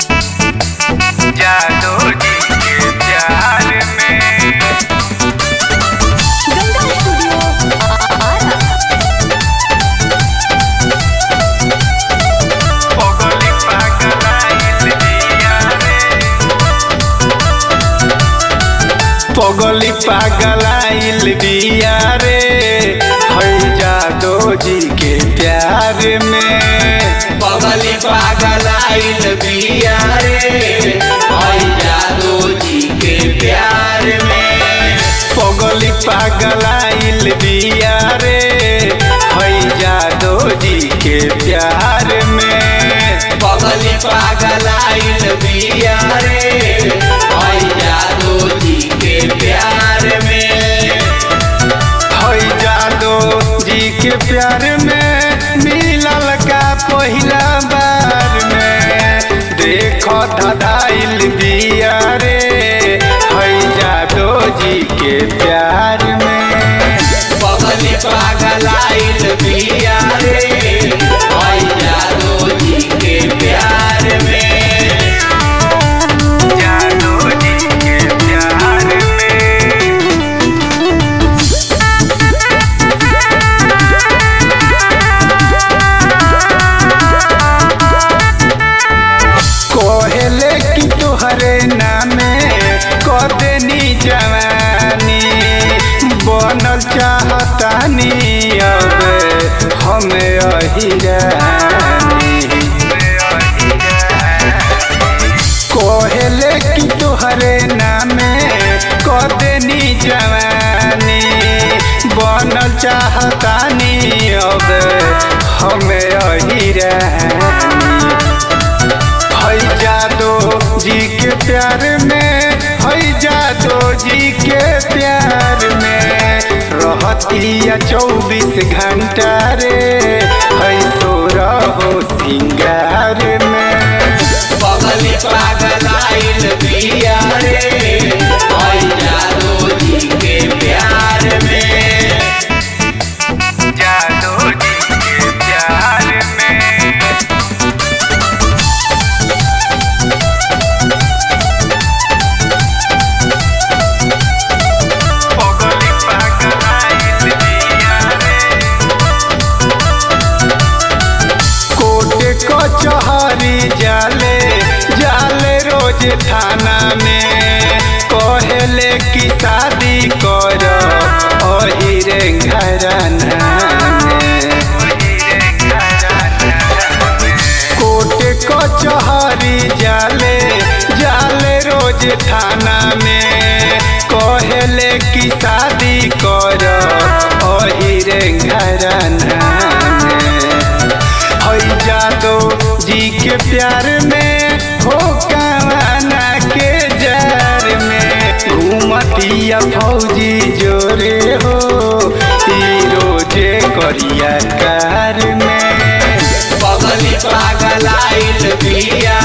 जादू जी के प्यार में गंगा स्टूडियो आरा पगली पागलाइल दिया रे पगली पागलाइल दिया रे है जादू जी के प्यार में पगली पागल आइल बिया रे आई जादू जी के प्यार में पगली पागलाइल दिया रे है जादू जी के प्यार में पगली पागल आइल बिया रे आई जादू जी के प्यार में है जादू जी के प्यार में मिलल का पहिला बार में देखो धदाइल बिया रे है जादू जी के प्यार में पगली पागल आइल बिया रे आई जादू जी के प्यार में जादू जी के प्यार में कोहले की तोहरे नामे कदनी जवानी बनल चाहतानी अब हमें अहिरानी कोहले की तोहरे नामे कदनी जवानी बनल चाहतानी अब हमें अहिरानी है जादो जी के प्यार में है जादो जी के प्यार में रहतिया चौबीस घंटा रे है सोरा हो सिंगार में पगली पागल आइल बिया रे आई जादू जी के प्यार में जादो जी के प्यार में पगली पागलाइल दिया रे कोटे कचहरी जाले जाले रोज थाना में कहले की शादी कर अहिरे घराना में कोटे कचहरी जाले जाले रोज थाना में कहले की शादी कर अहिरे घराना में है जादो जी के प्यार में हो कावाना के जार में घूमतिया फौजी जोरे हो ई रोजे करिया कार में पगली पागल आइल बिया